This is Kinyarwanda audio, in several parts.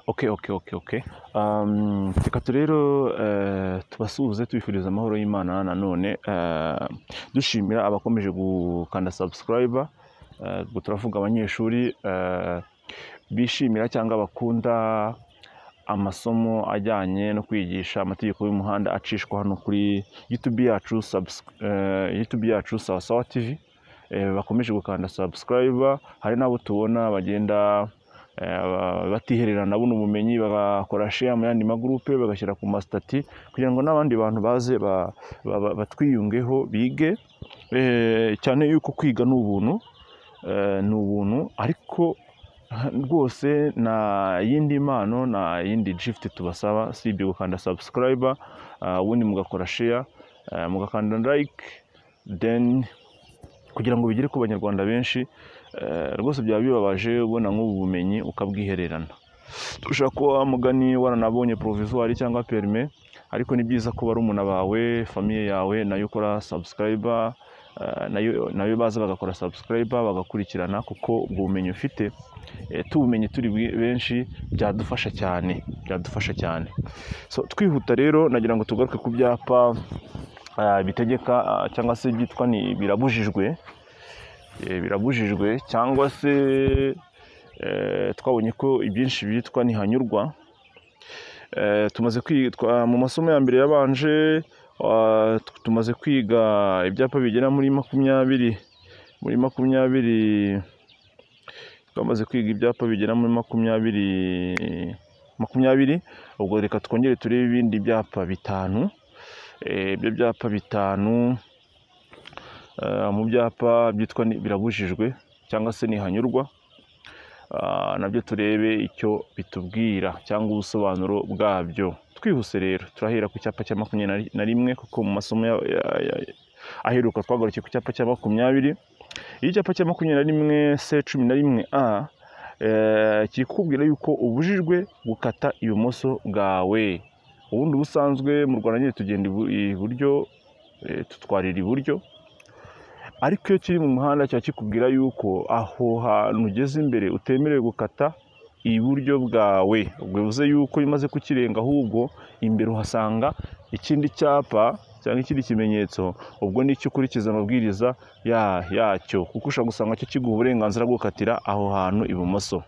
Oke oke oke oke Um, reka rero eh, tubasuhuze tubifuriza amahoro y'Imana nanone eh, dushimira abakomeje gukanda subscribe eh, ubwo turavuga abanyeshuri eh, bishimira cyangwa bakunda amasomo ajyanye no kwigisha amategeko y'umuhanda acishwa hano kuri YouTube yacu subs- eh, YouTube yacu sawa sawa TV eh, bakomeje gukanda subscribe hari n'abo tubona bagenda eh, batiherera nabona ubumenyi bagakora share mu yandi magurupe bagashyira ku masitati kugira ngo n'abandi bantu baze ba- ba- ba- batwiyungeho bige Eh, cyane yuko kwiga ni ubuntu eh, ni ubuntu ariko rwose nta yindi mpano nta yindi gifuti tubasaba usibye gukanda subscribe ah, ubundi mugakora share eh, mugakanda like then kugira ngo bigere ku banyarwanda benshi eh, rwose byaba bibabaje ubona nk'ubu bumenyi ukabwihererana ushobora kuba wa mugani waranabonye provisoire cyangwa perime ariko ni byiza ko barumuna bawe famiye yawe nayo ukora subscriber eh, nayo nayo baza bagakora subscriber bagakurikirana kuko ubwo bumenyi ufite eh, tubumenye turi bwi- benshi byadufasha cyane byadufasha cyane so twihuta rero nagira ngo tugaruke ku byapa eh, bitegeka eh, cyangwa se byitwa ni birabujijwe eh, birabujijwe cyangwa se eh, twabonye ko ibyinshi byitwa ntihanyurwa Eh, tumaze kwitwa mu masomo ya mbere yabanje ah, tu- tumaze kwiga ibyapa bigera muri makumyabiri muri makumyabiri twamaze kwiga ibyapa bigera muri makumyabiri makumyabiri ubwo reka twongere turebe ibindi byapa bitanu Eh, ibyo byapa bitanu eh, mu byapa byitwa ni- birabujijwe cyangwa se ntihanyurwa Ah, nabyo turebe icyo bitubwira cyangwa ubusobanuro bwabyo twihuse rero turahera ku cyapa cya makumyabiri na- na rimwe kuko mu masomo ya- ya- ya- aheruka twagarukiye ku cyapa cya makumyabiri iyo icyapa cya makumyabiri na rimwe se cumi na rimwe a eh, kiri kukubwira yuko ubujijwe gukata ibumoso bwawe ubundi ubusanzwe mu rwanda nyine tugenda ibu- iburyo eh, tutwarira iburyo ariko iyo kiri mu muhanda kiba kikubwira yuko aho hantu ugeze imbere utemerewe gukata iburyo bwawe ubwo bivuze yuko iyo umaze kukirenga ahubwo imbere uhasanga ikindi cyapa cyangwa ikindi kimenyetso ubwo ni icyo ukurikiza amabwiriza ya- yacyo kuko ushobora gusanga cyo kiguha uburenganzira bwo gukatira aho hantu ibumoso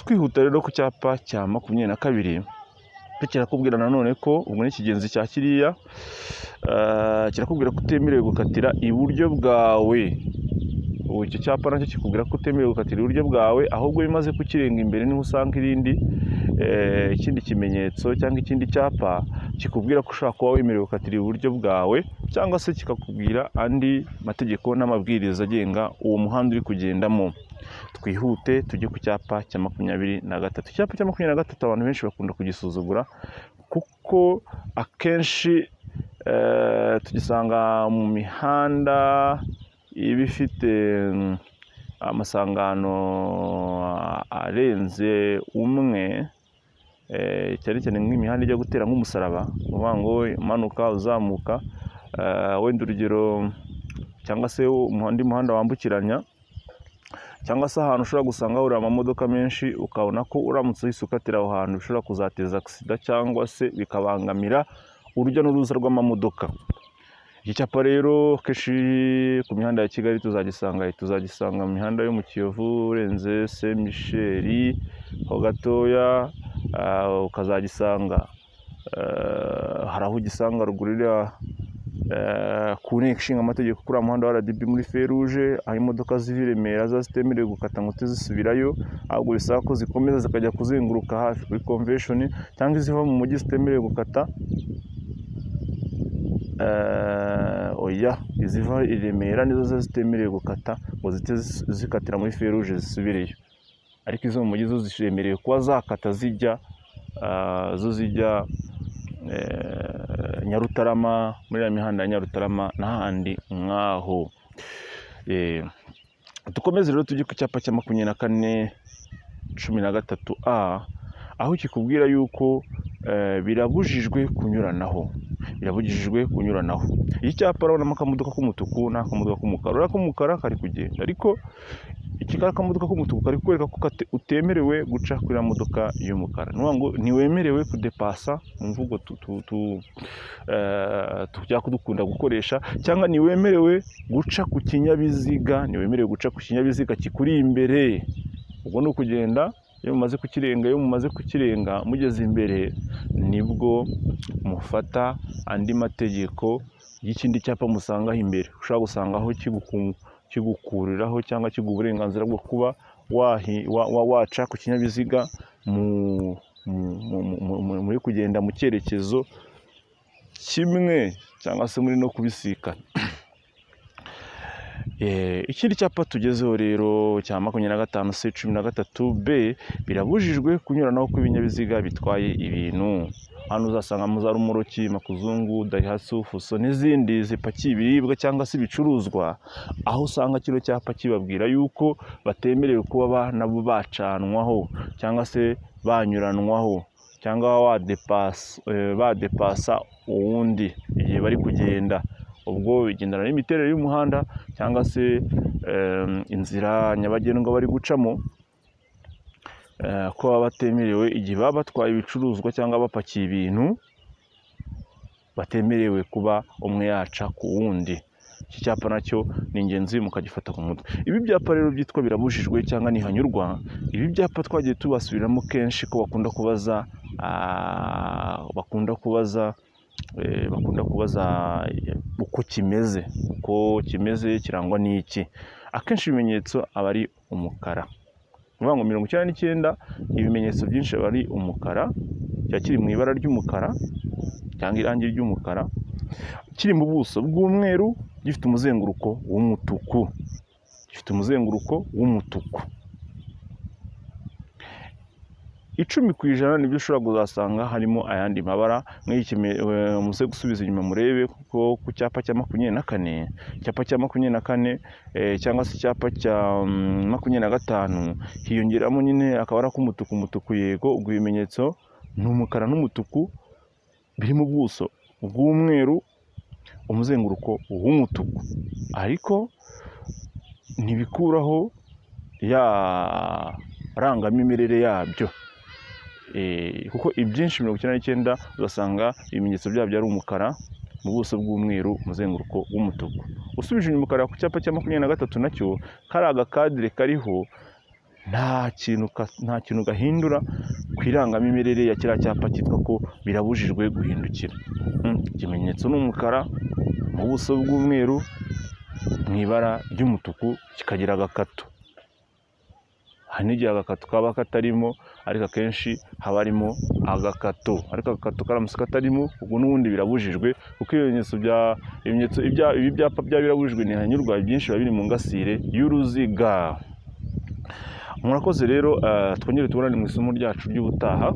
twihuta rero ku cyapa cya makumyabiri na kabiri cyo kirakubwira nanone ko ubwo ni ikigenzi cya kiriya eh, kirakubwira ko utemerewe gukatira iburyo bwawe ubu icyo cyapa nacyo kikubwira ko utemerewe gukatira iburyo bwawe ahubwo iyo umaze kukirenga imbere niho usanga irindi eh, ikindi kimenyetso cyangwa ikindi cyapa kikubwira ko ushobora kuba wemerewe gukatira iburyo bwawe cyangwa se kikakubwira andi mategeko n'amabwiriza agenga uwo muhanda uri kugendamo twihute tujye ku cyapa cya makumyabiri na gatatu icyapa cya makumyabiri na gatatu abantu benshi bakunda kugisuzugura kuko akenshi eh, tugisanga mu mihanda iba ifite mm, amasangano ah, arenze umwe eh, cyane cyane nk'imihanda ijya gutera nk'umusaraba uvuga ngo umanuka uzamuka eh, wenda urugero cyangwa se umuhanda muhanda wambukiranya cyangwa se ahantu ushobora gusanga hahurira amamodoka menshi ukabona ko uramutse uhise ukatira aho hantu bishobora kuzateza agisida cyangwa se bikabangamira urujya n'uruza rw'amamodoka iki cyapa rero kenshi ku mihanda ya kigali tuzagisanga tuzagisanga mu mihanda yo mu kiyovu urenze saint michel ho gatoya ah, ukazagisanga ah, hari aho ugisanga ruguru iriya eh, ku nteko ishinga amategeko kuri uwo muhanda wa RDB muri feruje aho imodoka ziva i Remera ziba zitemerewe gukata ngo tizisubirayo ahubwo bisaba ko zikomeza zikajya kuzenguruka hafi kuri convention cyangwa iziva mu mujyi zitemerewe gukata eh, oya iziva i Remera nizo ziba zitemerewe gukata ngo zite zis- zikatira muri feruje zisubireyo ariko izo mu mujyi zo ziremerewe kuba zakata zijya ah, zo zijya eh, Nyarutarama muri ya mihanda ya Nyarutarama n'ahandi nk'aho Eh, dukomeze rero tujye ku cyapa cya makumyabiri na kane cumi na gatatu a aho kikubwira yuko eh, birabujijwe kunyuranaho birabujijwe kunyuranaho iki cyapa urabonamo akamodoka k'umutuku n'akamodoka k'umukara uriya k'umukara kari kugenda ariko iki kari akamodoka k'umutuku kari kukwereka ko kate- utemerewe guca kuri iriya modoka y'umukara ni ukuvuga ngo ntiwemerewe kudepasa mu mvugo tu- tu- tu- eh, tujya kudukunda gukoresha cyangwa ntiwemerewe guca ku kinyabiziga ntiwemerewe guca ku kinyabiziga kikuri imbere ubwo ni ukugenda iyo mumaze kukirenga iyo mumaze kukirenga mugeze imbere nibwo mufata andi mategeko y'ikindi cyapa musangaho imbere ushobora gusangaho kiguku- kigukuriraho cyangwa kiguha uburenganzira bwo kuba wahi- wa- wa- waca ku kinyabiziga mu- mu- mu- mu- mu- muri kugenda mu cyerekezo kimwe cyangwa se muri no kubisikana Eh, ikindi cyapa tugezeho rero cya makumyabiri na gatanu se cumi na gatatu b birabujijwe kunyuranaho kw'ibinyabiziga bitwaye ibintu hano uzasangamo za rumuroki makuzungu dayihatsu fuso n'izindi zipakiye ibiribwa cyangwa se ibicuruzwa aho usanga kino cyapa kibabwira yuko batemerewe kuba ba- nabo bacanwaho cyangwa se banyuranwaho cyangwa wadepasa eh, badepasa uwundi igihe bari kugenda ubwo bigendana n'imiterere y'umuhanda cyangwa se em, inzira nyabagendwa bari gucamo eh, ko baba batemerewe igihe baba batwaye ibicuruzwa cyangwa bapakiye ibintu batemerewe kuba umwe yaca ku wundi iki cyapa nacyo ni ingenzi mukagifata ku mutwe ibi byapa rero byitwa birabujijwe cyangwa ntihanyurwa ibi byapa twagiye tubasubiramo kenshi ko bakunda kubaza ah, bakunda kubaza eh, bakunda kubaza eh, uko kimeze uko kimeze kirangwa n'iki akenshi ibimenyetso aba ari umukara ni ukuvuga ngo mirongo icyenda n'icyenda ibimenyetso byinshi aba ari umukara kiba kiri mu ibara ry'umukara cyangwa irangi ry'umukara kiri mu buso bw'umweru gifite umuzenguruko w'umutuku gifite umuzenguruko w'umutuku icumi ku ijana nibyo ushobora kuzasanga harimo ayandi mabara nk'iki muze gusubiza inyuma murebe kuko ku cyapa cya makumyabiri na kane icyapa cya makumyabiri na kane eh, cyangwa se icyapa cya mm, makumyabiri na gatanu hiyongeramo nyine akabara k'umutuku umutuku yego ubwo ibimenyetso ni umukara n'umutuku biri mu buso bw'umweru umuzenguruko w'umutuku ariko ntibikuraho ya rangamimerere yabyo Eh, kuko ibyinshi mirongo icyenda n'icyenda ugasanga ibimenyetso byabyo ari umukara mu buso bw'umweru umuzenguruko w'umutuku usubije inyuma ukareba ku cyapa cya makumyabiri na gatatu nacyo kari agakadire kariho nta kintu ka- nta kintu gahindura ku irangamimerere ya kiriya cyapa cyitwa ko birabujijwe guhindukira Mm, ikimenyetso ni umukara mu buso bw'umweru mu ibara ry'umutuku kikagira agakato hari n'igihe agakato kaba katarimo ariko akenshi haba harimo agakato ariko agakato karamutse katarimo ubwo n'ubundi birabujijwe kuko ibimenyetso bya ibimenyetso ibya- ibi byapa bya birabujijwe ntihanyurwa byinshi biba biri mu ngasire y'uruziga murakoze rero eh, twongere tubonane mu isomo ryacu ry'ubutaha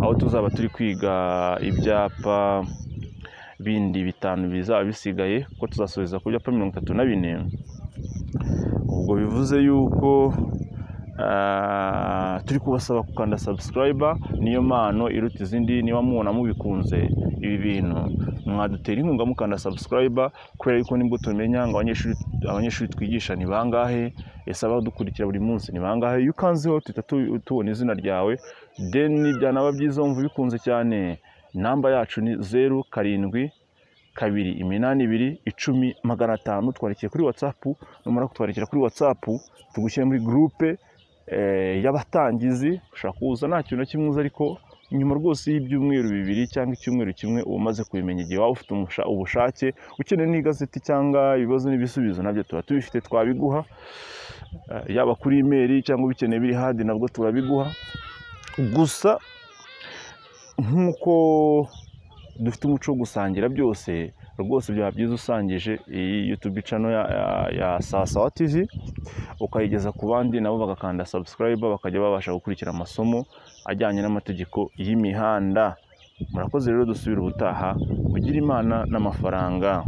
aho tuzaba turi kwiga ibyapa bindi bitanu bizaba bisigaye kuko tuzasoreza ku byapa mirongo itatu na bine ubwo bivuze yuko ah, turi kubasaba gukanda subscribe niyo mpano iruta izindi niba mubona mubikunze ibi bintu mwadutera inkunga mukanda subscribe kubera yuko nibwo tumenya ngo abanyeshuri abanyeshuri twigisha ni bangahe ese abadukurikira buri munsi ni bangahe iyo ukanzeho tuhita tu- tubona izina ryawe then byanaba byiza wumva ubikunze cyane namba yacu ni zeru karindwi kabiri iminani ibiri icumi magana atanu twandikiye kuri watsapu numara kutwandikira kuri watsapu tugushyire muri gurupe eh, y'abatangizi ushobora kuza nta kintu na kimwe uzi ariko nyuma rwose y'ibyumweru bibiri cyangwa icyumweru kimwe uba umaze kubimenya igihe waba ufite umusha- ubushake ukeneye n'igazeti cyangwa ibibazo n'ibisubizo nabyo tuba tubifite twabiguha Eh, yaba kuri imeri cyangwa ubikeneye biri hadi nabwo turabiguha gusa nk'uko dufite umuco wo gusangira byose rwose byaba byiza usangije iyi yutubi cano ya, ya, ya sawa tivi ukayigeza ku bandi nabo bagakanda sabusikarayiba bakajya babasha gukurikira amasomo ajyanye n'amategeko y'imihanda murakoze rero dusubire ubutaha kugira imana n'amafaranga